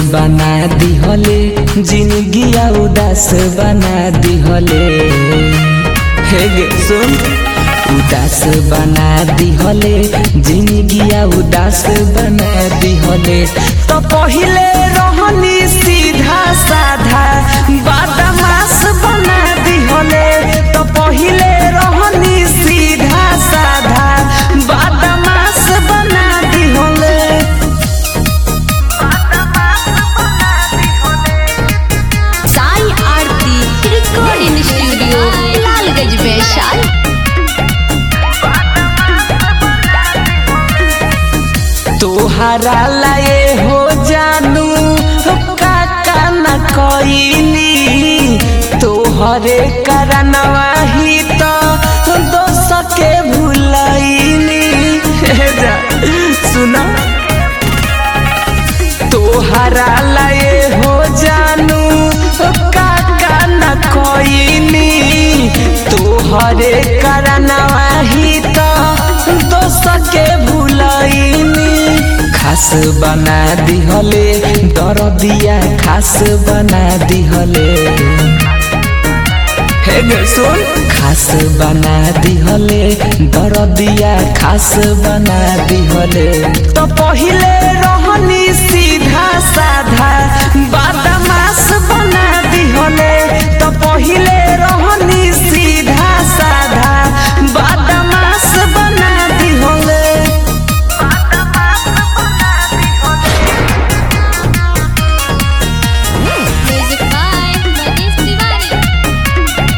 बना दिहले जिंदगी उदास बना दिहले हे गे सुन उदास बना दिहले जिंदगी उदास बना दिहले तो पहिले रहनी सीधा साधा बदमाश बना दिहले तो पहिले रहनी सीधा साधा बदमाश बना दिहले साई आरती रिकॉर्डिंग स्टूडियो लालगंज वैशाली तोहरा लाए हो जानू काका न कईनी तोहरे करनवा ही तो दोस्त के भूलईनी हे जा सुना तोहरा लाए हो जानू काका न कईनी तोहरे करनवा ही तो दोस्त के भूलईनी खास बना दिहले दरदिया खास बना दिहले हे गे सुन खास बना दिहले दरदिया खास बना दिहले तो पहिले रहनी सीधा साधा बदमाश बना दिहले तो पहिले रहनी सीधा साधा बदमाश बना दिहले म्यूजिक बाय मनीष तिवारी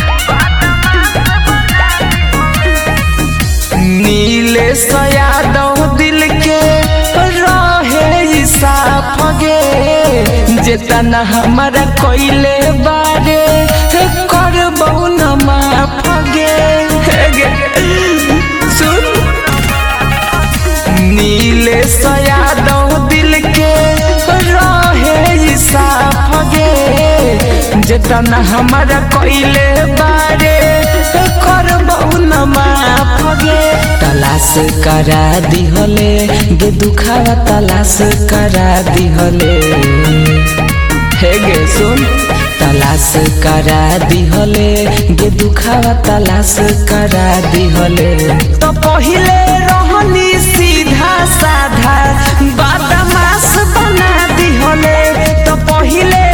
नीले यादव दिल के रहे साफ गे जेतना हमारा कोइले बारे कर न माफ गे हे गे, सुन नीले यादव दिल के रहे साफ गे जेतना हमारा कोइले बारे कर न माफ गे तलाश करा दिहले गे दुखावा तलाश करा दिहले हे गे सुन तलाश करा दिहले गे दुखावा तलाश करा दिहले तो पहिले रहनी सीधा साधा बदमाश बना दिहले तो पहिले